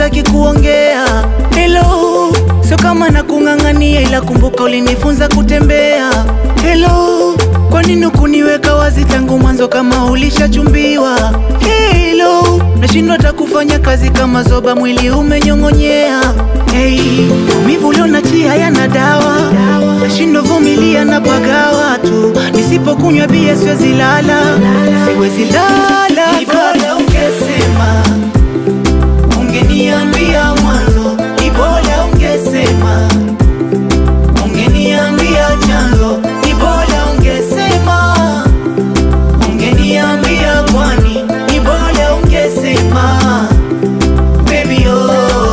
sitaki kuongea. Hello, sio kama nakung'ang'ania, ila kumbuka ulinifunza kutembea. Hello, kwa nini ukuniweka wazi tangu mwanzo kama ulishachumbiwa? Hello, nashindwa hata kufanya kazi kama zoba, mwili umenyong'onyea. Hey, maumivu ulionachia yana dawa, nashindwa vumilia na pagawa tu, nisipokunywa bia siwezi lala, siwezi lala. Ni bora ungesema, ungeniambia mwanzo, ni bora ungesema, ungeniambia chanzo, ni bora ungesema, ungeniambia kwani, ni bora ungesema, baby oh.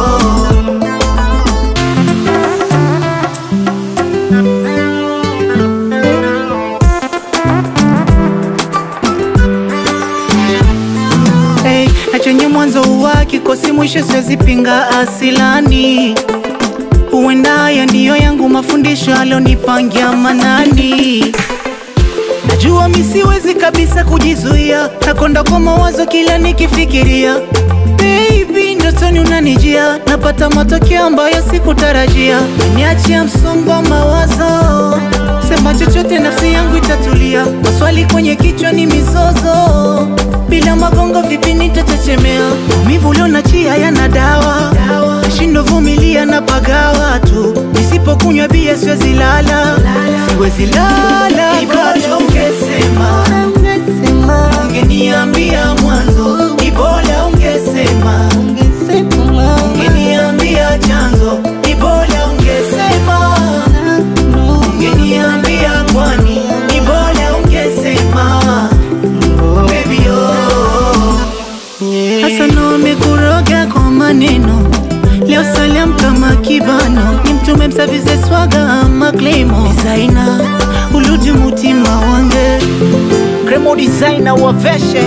Hey, na chenye mwanzo huwa kikosi mwisho, siwezi pinga asilani. Huenda haya ndiyo yangu mafundisho alonipangia Manani. Najua mi siwezi kabisa kujizuia, nakonda kwa mawazo kila nikifikiria. Baby, ndotoni unanijia, napata matokeo ambayo sikutarajia. Niachia msongo wa mawazo, sema chochote, nafsi yangu itatulia. Maswali kwenye kichwa ni mizozo, bila magongo vipi nitachechemea? Maumivu ulionachia yana dawa, nashindwa vumilia na pagawa tu, nisipokunywa bia siwezi lala, siwezi lala. Ni bora ungesema, ungeniambia mwanzo, ni bora ungesema, ungeniambia chanzo, ni bora ungesema, ungeniambia kwani, ni bora ungesema, baby oh. Hassan wamekuroga kwa maneno leo salam kama kibano ni mtume msavize swaga ama klemo designer uludi mutima wange Gremo designer waveshe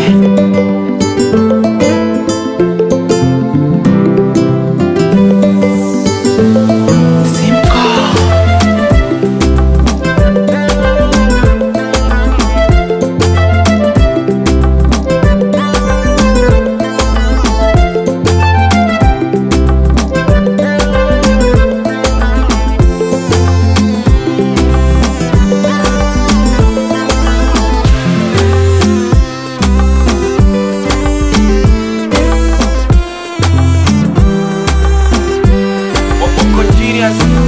simko Wako serious